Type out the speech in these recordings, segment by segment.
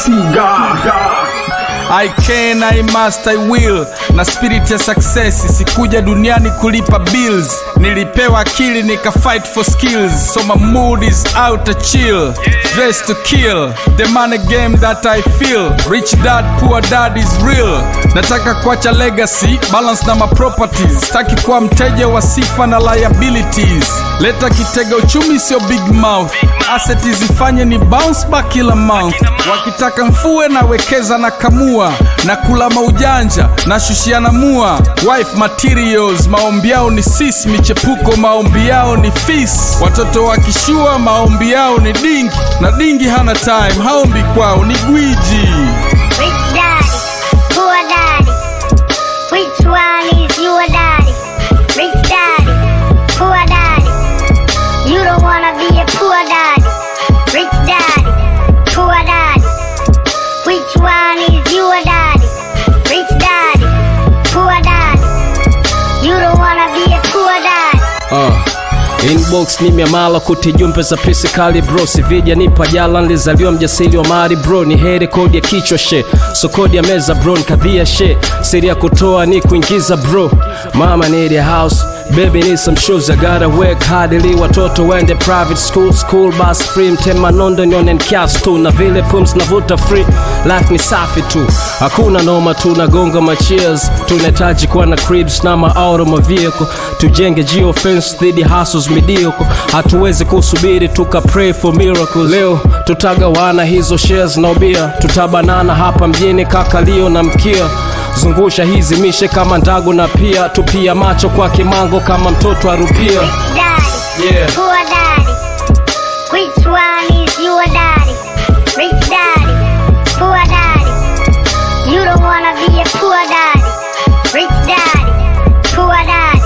Sugar. I can, I must, I will na spirit ya success sikuja duniani kulipa bills nilipewa akili nika fight for skills so my mood is out to chill dress to kill the money game that I feel rich dad poor dad is real nataka kuacha legacy balance na my properties sitaki kuwa mteja wa sifa na liabilities leta kitega uchumi sio big mouth asset zifanye ni bounce back kila month wakitaka mfue nawekeza na kamua na kula maujanja na shushiana mua wife materials maombi yao ni sis michepuko maombi yao ni fis watoto wakishua maombi yao ni dingi na dingi hana time haombi kwao ni gwiji Rich daddy, poor daddy. Which one is your daddy? Rich daddy, poor daddy. You don't wanna be a poor daddy. Rich daddy, poor daddy. Which one is your daddy? Rich daddy, poor daddy. You don't wanna be a poor daddy. Uh. Inbox ni miamala kuti jumbe za pesi kali bro sivija nipa jala nilizaliwa mjasili wa mali bro ni heri kodi ya kichwa she so kodi ya meza bro nikadhia she siri ya kutoa ni kuingiza bro mama need a house Baby need some shoes, I gotta work hard ili watoto waende private school school bus free mtema nondo nione kiasi tu na vile pums navuta free life ni safi tu hakuna noma tu nagonga ma cheers tunahitaji kuwa na cribs na ma auto ma vehicle tujenge geofence dhidi hustles mediocre hatuwezi kusubiri tuka pray for miracle leo tutagawana hizo shares na ubia tutabanana hapa mjini kakalio na mkia zungusha hizi mishe kama ndagu na pia tupia macho kwa kimango kama mtoto arupia Daddy, Yeah. poor daddy. Which one is your daddy? Rich daddy, poor daddy. You don't wanna be a poor daddy. Rich daddy, poor daddy.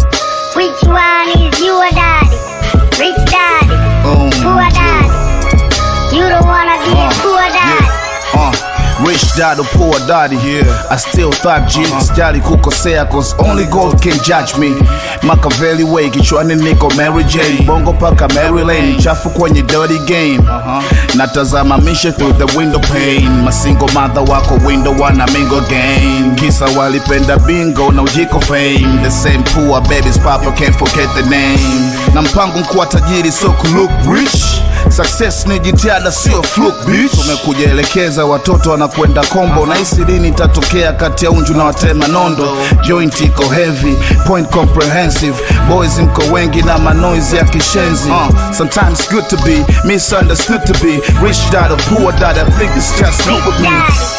Which one is your daddy? Rich daddy, Um, poor daddy. You don't wanna be a poor daddy. Uh, rich dad or poor daddy yeah. I still thought Jesus jali kukosea cause only God can judge me Machiavelli way kichwani niko Mary Jane bongo paka Mary Lane chafu kwenye dirty game natazama mishe through the window pane masingo mother wako window wana mingo game kisa walipenda bingo na ujiko fame the same poor babies papa can't forget the name na mpango mkuwa tajiri so ku look rich Success ni jitihada sio fluke bitch. Tumekuja elekeza watoto wanakwenda kombo na hisi lini itatokea kati ya unju na watema nondo. Joint iko heavy, point comprehensive. Boys mko wengi na manoizi ya kishenzi. Uh, sometimes good to be misunderstood to be rich dad or poor dad. I think it's just good with me. Daddy,